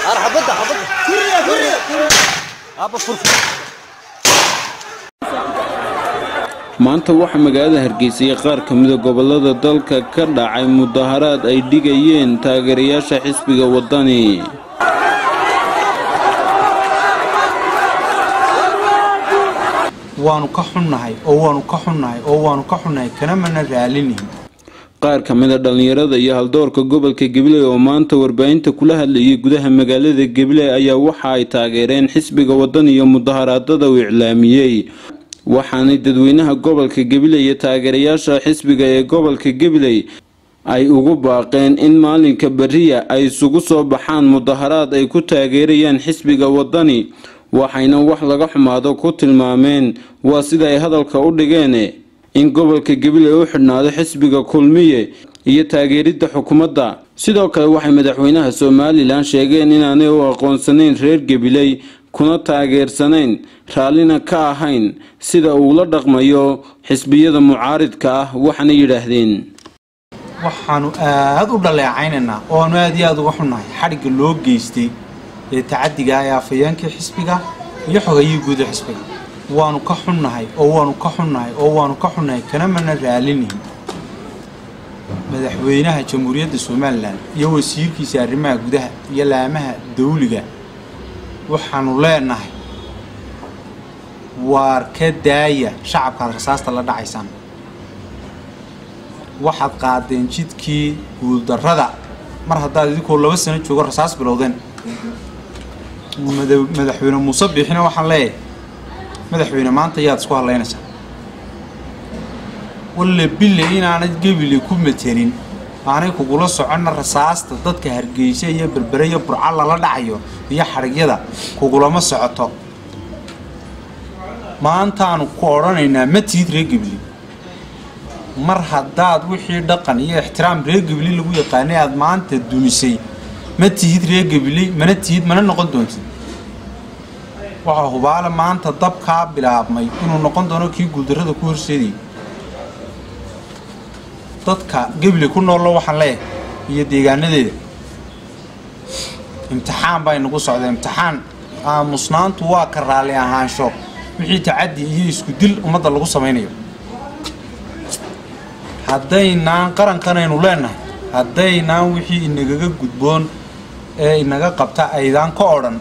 xabadda xabadda aba furfur maanta waxaa magaalada hargeysa iyo qaar ka mida gobolada dalka ka dhacay mudaharaad ay dhigayeen taageerayaasha xisbiga wadani waanu ka xunnahay oo waanu ka xunnahay oo waanu ka xunnahay kana mana raalinihin qaar ka mida dhallinyarada iyo haldoorka gobolka gabiley oo maanta warbaahinta kula hadlayay gudaha magaalada gabiley ayaa waxa ay taageereen xisbiga wadani iyo mudaharaadada uu iclaamiyey waxaanay dadweynaha gobolka gabiley iyo taageerayaasha xisbiga ee gobolka gabiley ay ugu baaqeen in maalinka beriya ay isugu soo baxaan mudaharaad ay ku taageerayaan xisbiga wadani waxayna wax laga xumaado ku tilmaameen waa sida ay hadalka u dhigeen in gobolka gabiley u xidhnaado xisbiga kulmiye iyo taageeridda xukuumadda sidoo kale waxay madaxweynaha somalilan sheegeen inaanay u aqoonsanayn reer gabiley kuna taageersanayn raallina ka ahayn sida uu la dhaqmayo xisbiyada mucaaridka ah waxaana yidhaahdeen waxaanu aada u dhaleecaynaynaa oo aanu aada iyo aada uga xunnahay xadhigga loo geystay ee tacadiga ee afhayeenkii xisbiga iyo xogayihii guud ee xisbiga waanu ka xunnahay oo waanu ka xunnahay oo waanu ka xunnahay kana mana raalinihin madaxweynaha jamhuuriyadda somalilan iyo wasiirkiisa arrimaha gudaha iyo laamaha dawliga waxaanu leenahay waar ka daaya shacabkaad rasaasta la dhacaysaan waxaad qaadeen jidkii guuldarrada mar haddaad idinkoo laba sano joogo rasaas bilowdeen madaxweyne muuse biixina waxaan leeyahay madaxweyne maanta yaad isku hadlaynaysaa walle bille inaanad gebile ku matelin aanay kugula soconna rasaasta dadka hargeysa iyo berbere iyo burca lala dhacayo iyo xadhigyada kugulama socoto maantaanu ku odhanaynaa ma tihid reer gebile mar haddaad wixii dhaqan iyo ixtiraam reer gebile lagu yaqaanay aada maanta dumisay ma tihid reer gebile mana tihid mana noqon doontid waxaa hubaale maanta dabkaa bilaabmay inuu noqon doono kii guuldarrada ku horseedayay dadka gebile ku noollo waxaan leeyahay iyo deegaanadeeda imtixaan baa inagu socda imtixaan aamusnaantu waa ka raalli ahaansho wixii tacaddi iyo isku dil ummadda lagu samaynayo haddaynaan qarankanaynu leenahay haddaynaan wixii inagaga gudboon ee inaga qabta aydaan ka odhan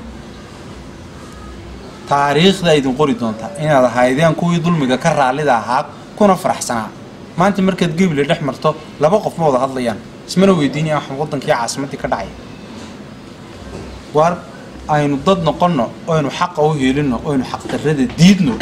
taariikhda idin qori doontaa inaad ahaydeen kuwii dulmiga ka raallida ahaa kuna faraxsanaa maanta markaad gebile dhex marto laba qof ma wada hadlayaan ismana weydiinaya waxaan waddankii caasimaddii ka dhacay waar aynu dad noqonno oynu xaqa u heelinno oynu xaqdarrada diidno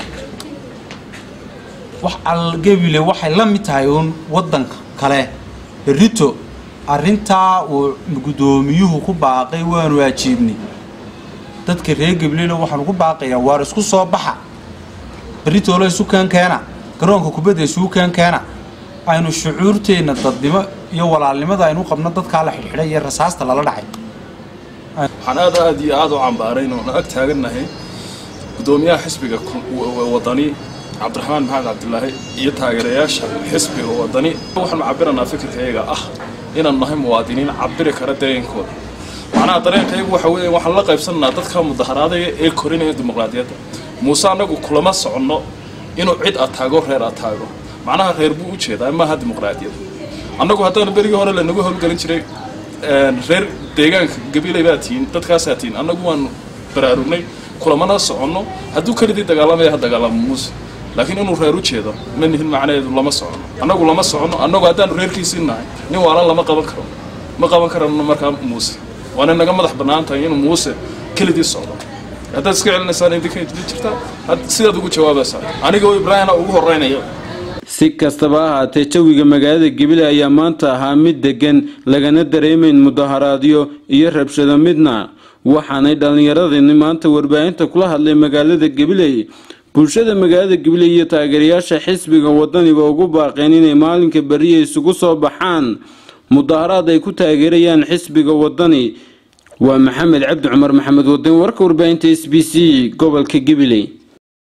wax al gebile waxay la mid tahay uun waddanka kale berrito arrintaa uu guddoomiyuhu ku baaqay waanu ajiibnay dadka reer gableyna waxaanu ku baaqayaa waar isku soo baxa berritoolo isu keen keena garoonka kubadda isugu keen keena aynu shucuurteenna dadnimo iyo walaalnimada aynu qabno dadkaa la xidhxidhay iyo rasaasta lala dhacay waxaan aad aad iyo aad u cambaarayn oon ag taagannahay guddoomiyaha xisbiga wadani cabdiraxmaan maxamed cabdilaahi iyo taageerayaasha xisbiga wadani waxaanu cabbiranaa fikirkayaga ah inaan nahay muwaadiniin cabbiri kara dareenkooda macnaha dareenkayagu waxa weeye waxaan la qaybsannaa dadka mudaharaadaya ee korinaya dimuqraadiyadda muuse annagu kulama soconno inuu cid ataago reer ataago macnaha reer buu u jeedaa maaha dimuqraadiyad annagu haddana berigii hore lanagu howlgelin jiray reer deegaanka gabiley baa tihiin dadkaasaa tihiin annagu waanu baraarugnay kulamana soconno hadduu kelidii dagaalamaya ha dagaalamo muuse laakiin inuu reer u jeedo ma nihin macnaheedu lama socono annagu lama soconno annagu haddaanu reerkiisii nahay nin waalan lama qaban karo ma qaban karano markaa muuse waana naga madax bannaan tahay inuu muuse kelidii socdo haddaad iska celinaysaan idinka idin jirtaa sidaad ugu jawaabaysaa aniga ibraahina ugu horreynaya si kastaba ha ahaatee jawiga magaalada gabiley ayaa maanta ahaa mid deggan lagana dareemayn mudaharaadyo iyo rabshado midna waxaanay dhallinyaradani maanta warbaahinta kula hadlay magaalada gabiley bulshada magaalada gabiley iyo taageerayaasha xisbiga wadaniba ugu baaqeen inay maalinka beriya isugu soo baxaan mudaharaad ay ku taageerayaan xisbiga wadani waa maxamed cabdi cumar maxamed wadani warka warbaahinta s b c gobolka gabiley